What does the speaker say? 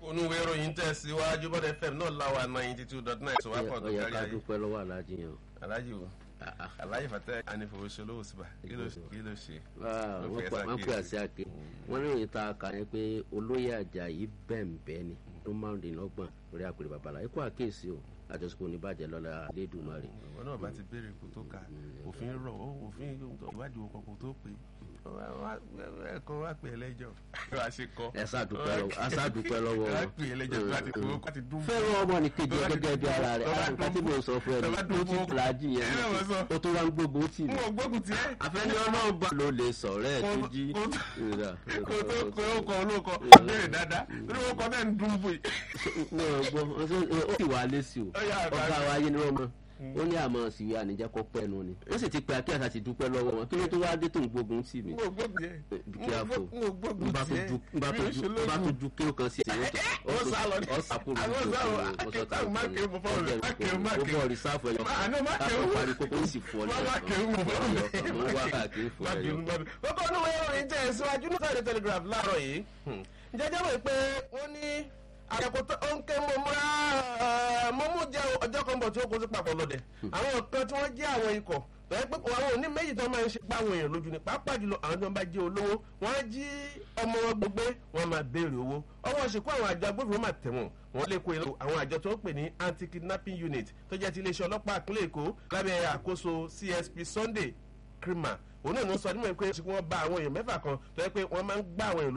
onúwe ìròyìn tẹ̀síwájú bọ́dẹ fm náà láwa ninety two dot nine tó wá pọ̀ tó ọyà kárí ká ayé dúpẹ́ lọ́wọ́ aláàjì yẹn o. alájì wo alájì fàtẹ́ anífowóṣolówó síbà kí ló kí ló ṣe. Ah, Wọ́n wọ́n fi pè- ẹ̀sà wọ́n pè kíyèsí. àṣẹ àké wọ́n ní ìròyìn tá a kà yẹn pé olóyè àjàyí bẹ́ẹ̀nbẹ́ẹ́ ni tó márùndínlọ́gbọ̀n lórí àpèrè babalá ikú àkéèsí o àjọṣepọ̀ oníbàjẹ́ lọ́la lẹ́dùnmarè. ìwọ náà bá ti béèrè kó tó kà òfin rọ ó òfin ìwádìí òkò kó tó pé ẹ̀kọ́ wá pè é lẹ́jọ́ wá ṣe kọ́. ẹ ṣàdúpẹ́ lọ́wọ́ a ṣàdúpẹ́ lọ́wọ́ wá wọn. pè é lẹ́jọ́ tó bá ti kó kó ti dún. fẹ́ràn ọmọ ní kejì ẹ gẹ́gẹ́ bí ara rẹ̀ Tọ́ba ara nǹkan tí mo sọ fún ẹ tọ́ba ní ó ti dún fìlàjì yẹn ẹ náà wọ́n sọ. ó tó wá ń gbógun tì mí. mo gbógun tiẹ̀. àfẹ́ni ọlọ́ọ̀bà ló lè sọ̀rọ̀ ẹ̀ tó jí. kó tó Ìrà, kó tó pé ó kọ olóko béèrè dáadáa lórí wọn kọ bẹ́ẹ̀ ń dún bùi. ní ọgbọ́n ó sì wá lésì o Ó yà àgbà ọgá mi. wa yé ni wọ́n mọ̀ ó ní àmọ́ síwí ànijẹ́ kọ́ pẹ́ẹ́nu ni ó sì ti pe akíyàsá ti dúpẹ́ lọ́wọ́ wọn kí ló tó wá dé tó ń gbógun tì mí. mo gbógun tiẹ̀. Be careful. mo gbógun n bá tó tiẹ̀. ju n bá tó ju n bá tó ju kí o kan sí ìṣẹ̀lẹ̀ tó ó sá lọ ní. ọ sàkó lójú Àwọn sá lọ, ọsọ tá akẹ́kọ̀ọ́ má kéwù mo fọ́ rẹ̀, má kéwù, má ó kéwù. bọ̀ rìsáfù ẹ̀yọ Má- àná má kéwù. láti parí kókó ó sì fọ́ Má má kéwù mo fọ́ rẹ̀. mo wá káàkiri fún Má ẹ̀yọ. bínú, má bínú. kókó inú wẹ́rẹ́ ìròyìn tẹ̀ síwájú ní Sunday Telegraph láàárọ̀ yìí. jẹjẹ́ mọ̀ pé wọ́n ní àyẹ̀kọ́ tó ń ké mo múra mo mú jẹ́ ọjọ́ kan bọ̀ tí ó kó sí papọ̀ lọ́dẹ̀. àwọn kan tí wọ́n jẹ́ àwọn ikọ̀ tọ́yẹ́ pé kò àwọn òní méjì tó máa ń ṣe páwọn èèyàn lójú ni pàápàá jùlọ àwọn tó ń bá jẹ́ olówó wọ́n á jí ọmọ wọn gbogbo wọn máa béèrè owó ọwọ́ ṣìkú àwọn àjọ agbófinró máa tẹ̀wọ̀n wọ́n lè kó ìlú àwọn àjọ tó ń pè ní anti-kidnapping unit tó jẹ́ ti iléeṣẹ́ ọlọ́pàá ìpínlẹ̀ èkó lábẹ́ àkóso csp sunday krima òun náà ló sọ nímọ̀ pé wọ́n bá àwọn èèyàn mẹ́fà kan tó yẹ pé wọ́n máa ń gbá àwọn èèyàn